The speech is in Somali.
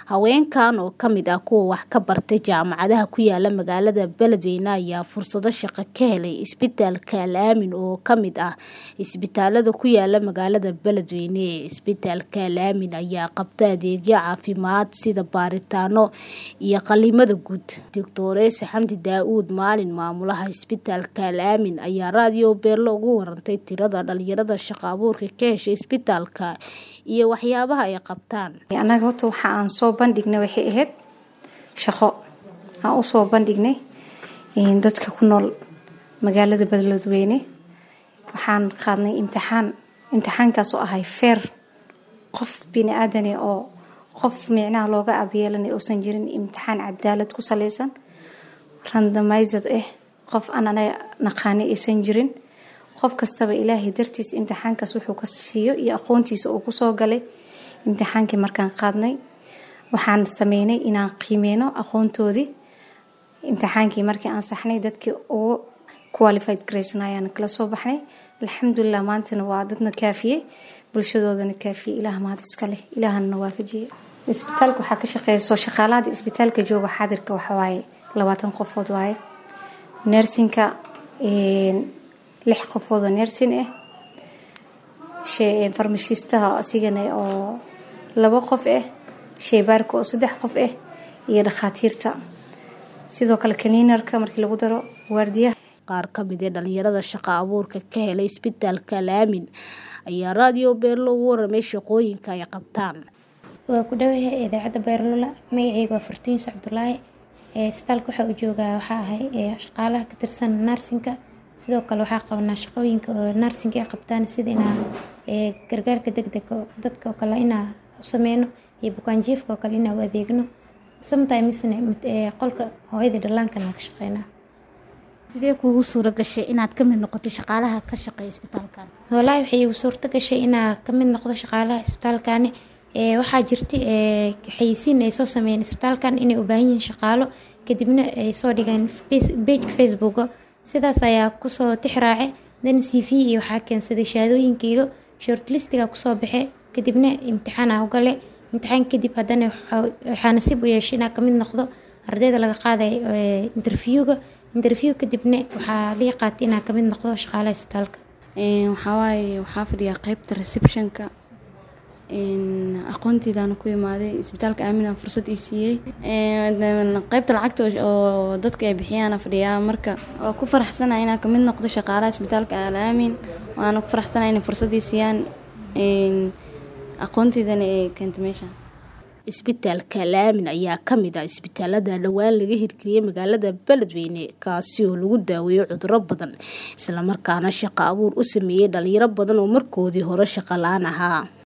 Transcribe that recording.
haweenkan oo ka mid ah kuwa wax ka bartay jaamacadaha ku yaala magaalada beledweyne ayaa fursado shaqo ka helay isbitaalka al aamin oo ka mid ah isbitaalada ku yaala magaalada beledweyne isbitaalka al aamin ayaa qabta adeegyo caafimaad sida baaritaano iyo qalimada guud doctoreese xamdi daa-uud maalin maamulaha isbitaalka al aamin ayaa raadiyo beerlo ugu warantay tirada dhalinyarada shaqo abuurka ka heshay isbitaalka iyo waxyaabaha ay qabtaan annaga horta waxa aan soo bandhignay waxay ahayd shaqo aan usoo bandhignay dadka ku nool magaalada beledweyne waxaan qaadnay imtixaan imtixaankaas oo ahay feer qof bini aadane oo qof micnaha looga abyeelanay uusan jirin imtixaan cadaalad ku saleysan randamayzad ah qof aan anaga naqaani aysan jirin qof kastaba ilaahay dartiis imtixaankaas wuxuu ka siiyo iyo aqoontiisa uu kusoo galay imtixaankii markaan qaadnay waxaan sameynay inaan qiimeyno aqoontoodii imtixaankii markii aan saxnay dadkii ugu qualified grayson ayaan kala soo baxnay alxamdulilah maantana waa dadna kaafiyey bulshadoodana kaafiyey ilaah mahad iska leh ilaahana waafajiyey isbitaalka waxaa ka shaqeyso shaqaalahada isbitaalka jooga xaadirka waxawaaye labaatan qofood waaye nersinka lix qofoodoo nersin ah farmashiistaha asigana oo labo qof ah sheybaarka oo saddex qof ah iyo dhakhaatiirta sidoo kale kaliinarka markii lagu daro waardiyaha qaar ka mid ee dhalinyarada shaqo abuurka ka helay isbitaalka al aamin ayaa raadiyo beerlo ugu waramay shaqooyinka ay qabtaan waa ku dhawahay idaacadda beerlola magaceyga waa fartuuns cabdulaahi isbitaalka waxaa u joogaa waxaa ahay shaqaalaha ka tirsan narsinka sidoo kale waxaa qabanaa shaqooyinka oo narsinka ay qabtaan sida inaa gargaarka degdega dadka oo kale inaa u sameyno iyo bukaanjiifka oo kale inaa u adeegno sometimesna qolka hooyada dhallaankana ka shaqeynaa sidee kuugu suura gashay inaad ka mid noqoto shaqaalaha ka shaqeeya isbitaalkan wallaahi waxay igu suurto gashay inaa ka mid noqdo shaqaalaha isbitaalkani waxaa jirta xayisiin ay soo sameeyeen isbitaalkan inay u baahan yihiin shaqaalo kadibna ay soo dhigeen bejka facebooka sidaas ayaa kusoo tixraace dan c v iyo waxaa keensaday shahaadooyinkeyga shortlistiga kusoo baxe kadibna imtixaana ugale imtixaan kadib haddana waxaa nasiib u yeeshay inaa kamid noqdo ardayda laga qaaday interviewga interview kadibna waxaa lii qaatay inaa kamid noqdo shaqaalaha isbitaalka waxawaaye waxaa fadhiyaa qeybta receptionka aqoontiidaan ku imaaday isbitaalka aamina fursad ii siiyey qeybta lacagta oo dadka ay bixiyaana fadhiyaa marka waa ku faraxsana inaa kamid noqdo shaqaalaha isbitaalka al aamin waana ku faraxsana inay fursad ii siiyaan aqoontiidana ay keenta meesha isbitaalka al aamin ayaa ka mid ah isbitaalada dhowaan laga hirgeliyey magaalada beledweyne kaasi oo lagu daaweeyo cuduro badan islamarkaana shaqo abuur u sameeyey dhalinyaro badan oo markoodii hore shaqo la-aan ahaa